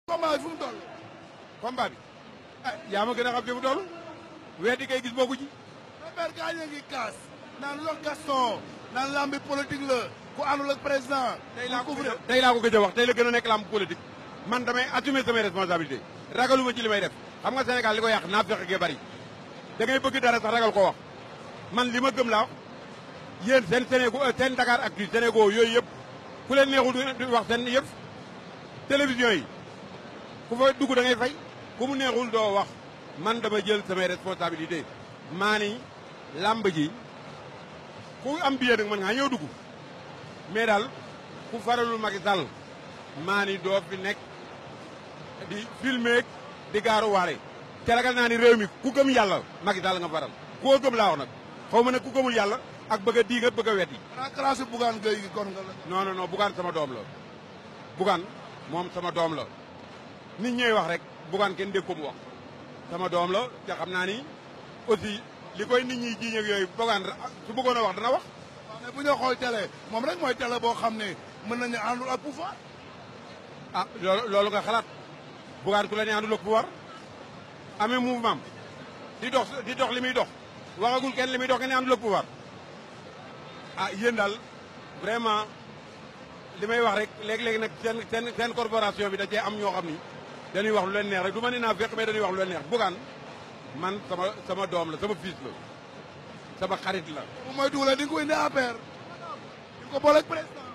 combat bi fu mu toll. combat bi ah yaa ma gën a xam fi mu toll weddi kay gis bokku ci père gaañ a ngi kaas. naan lo Gaston. naan lambi politique la. ku àndul ak président. tey laa ko ku gëj a tey laa ko gëj a wax tey la gën a nekk lamb politique man damay assumer samay responsabilité ragaluma ci li may def xam nga Sénégal li ko yàq naa fexe gee bari da ngay bëgg dara sax ragal ko wax man li ma gëm laa wax yéen seen Sénégal seen Dakar Actu Sénégal yooyu yëpp ku leen neexul du wax seen yëpp télévision yi ku fa dugg da ngay fay ku mu neexul doo wax man dama jël samay responsabilité maa ni làmb ji ku am billet nag mën ngaa ñëw dugg mais daal ku faralul Macky Sall maa ni doo fi nekk di filmer di gaaru waare te ragal naa ni réew mi ku gëm yàlla Macky Sall nga faral koo gëm laa wax nag xaw ma ne ku gëmul yàlla ak bëgg a diiga bëgg a weddi xanaa classe Bougane Gueye gi kon nga la. non non non Bougane sama doom la Bougane moom sama doom la nit ñooy wax rek Bougane kenn dégg ko mu wax sama doom la te xam naa ni aussi li koy nit ñi jiiñ ak yooyu Bougane su bëggoon a wax dana wax waaw mais bu ñu xool télé moom rek mooy télé boo xam ne mën nañu àndul ak pouvoir. ah loolu loolu nga xalaat Bougane ku la ne àndul ak pouvoir amee mouvement di dox di dox li muy dox waxagul kenn li muy dox kenn ne àndul ak pouvoir ah yéen daal vraiment li may wax rek léeg-léeg nag seen seen seen corporation bi da cee am ñoo xam ni dañuy wax lu leen neex rek du ma ne naa fekk mais dañuy wax lu leen neex Bougane man sama sama doom la sama fils la sama xarit la bu mooy dugalee di nga ko indi APR. di nga ko boole ak président.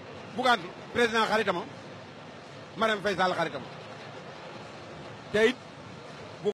Bougane président xaritama Marème Faye Sall xaritama te it